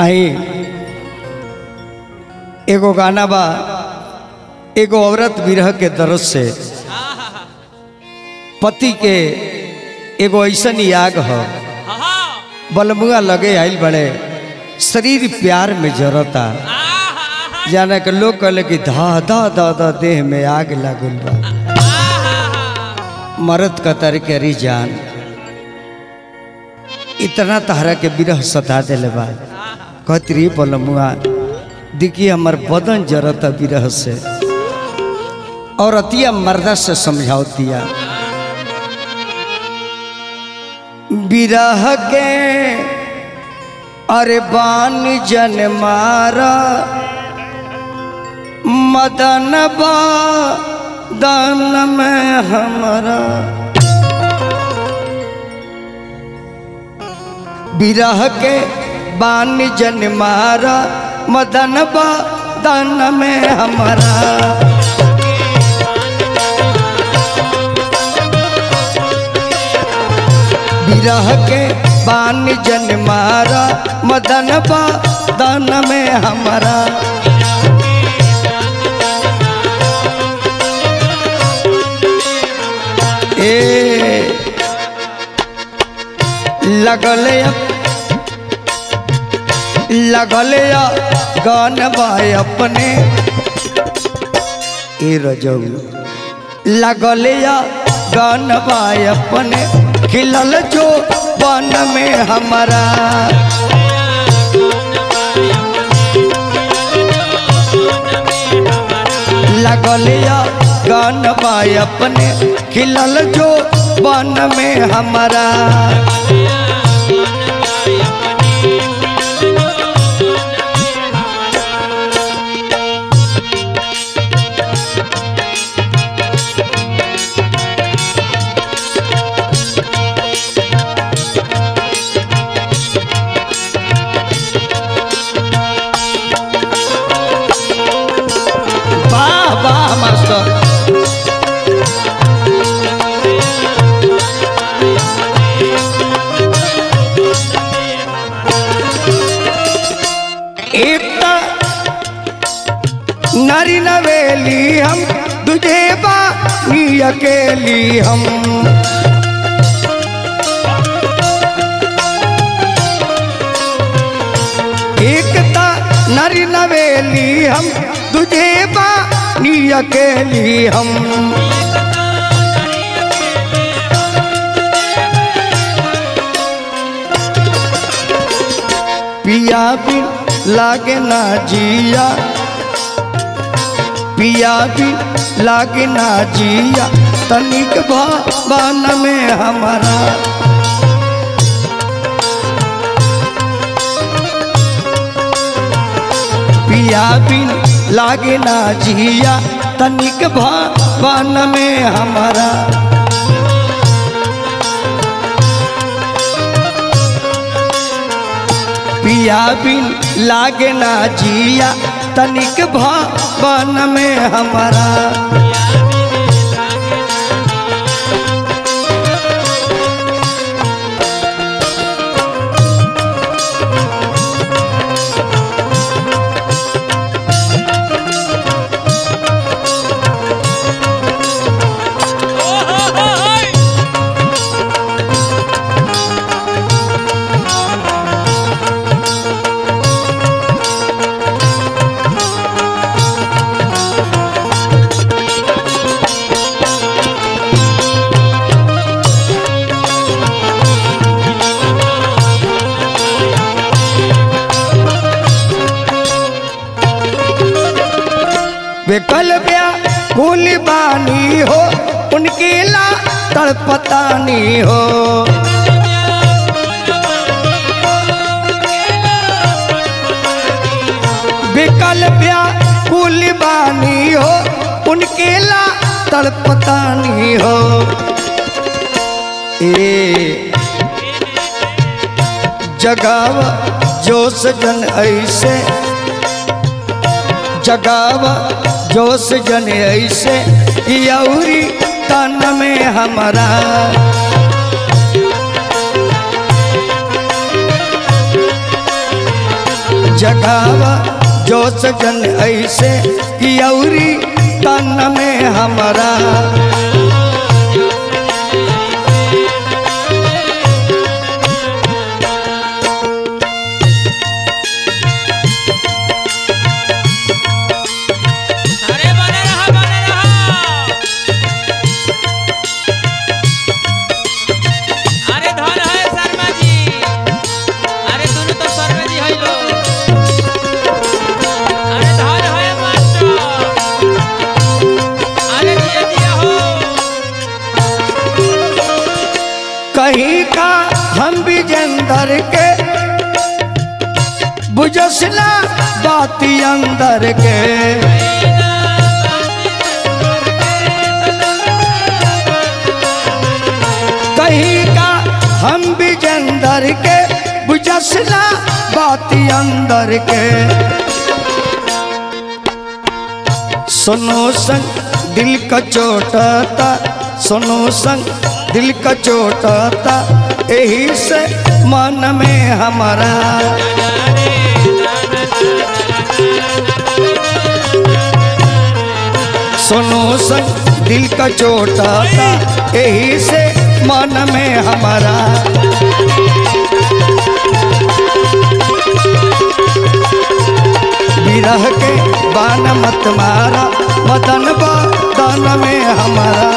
आई एगो गाना बा एगो औरत विरह के दर्द से पति के एगो ऐसन याग ह बलमुआ लगे आइल बड़े शरीर प्यार में जरता जाने के लोग कहले कि धा धा धा धा देह में आग लागल बा मरद कतर के री जान इतना तहरा के विरह सता दिले बा कहती रही बलमुआ देखिए हमर बदन जरता विरह से और अतिया मर्दा से समझावतिया विरह के अरे बान जन मारा मदन बा दन में हमारा विरह के बान जन मारा मदन बा दन में हमारा विरह के बान जन मारा मदन बा दन में हमारा ए लगल लगल गान बाय अपने ए रजऊ लगल गान बाय अपने खिलल जो बन में हमारा लगल गान बाय अपने खिलल जो बन में हमारा वाह वाह मास्टर एक नारी नवेली हम तुझे बानी अकेली हम एकता नारी नवेली हम तुझे बानी अकेली हम पिया बिन लागे ना जिया पिया बिन लागे ना जिया तनिक भावन में हमारा पिया बिन लागे ना जिया तनिक भावन में हमारा पिया बिन लागे ना जिया तनिक भावन में हमारा विकल ब्या कुल बानी हो उनके ला तड़पतानी हो विकल ब्या कुल बानी हो उनके ला तड़पतानी हो ए जगाव जोश जन ऐसे जगाव जोश जन ऐसे यौरी तन में हमारा जगावा जो सजन ऐसे कि औरी तन में हमारा अरे बने रहा बने रहा अरे धन है शर्मा जी अरे दोनों तो शर्मा जी है लो अरे धन है मास्टर अरे दिया दिया हो कहीं का हम भी जंदर के बुझसला बाती अंदर के कहीं का हम भी जंदर के बुझसला बाती अंदर के सुनो संग दिल का चोटता सुनो संग दिल का चोटता यही से मन में हमारा सुनो संग दिल का चोटता यही से मन में हमारा विरह के बान मत मारा मदन बदन में हमारा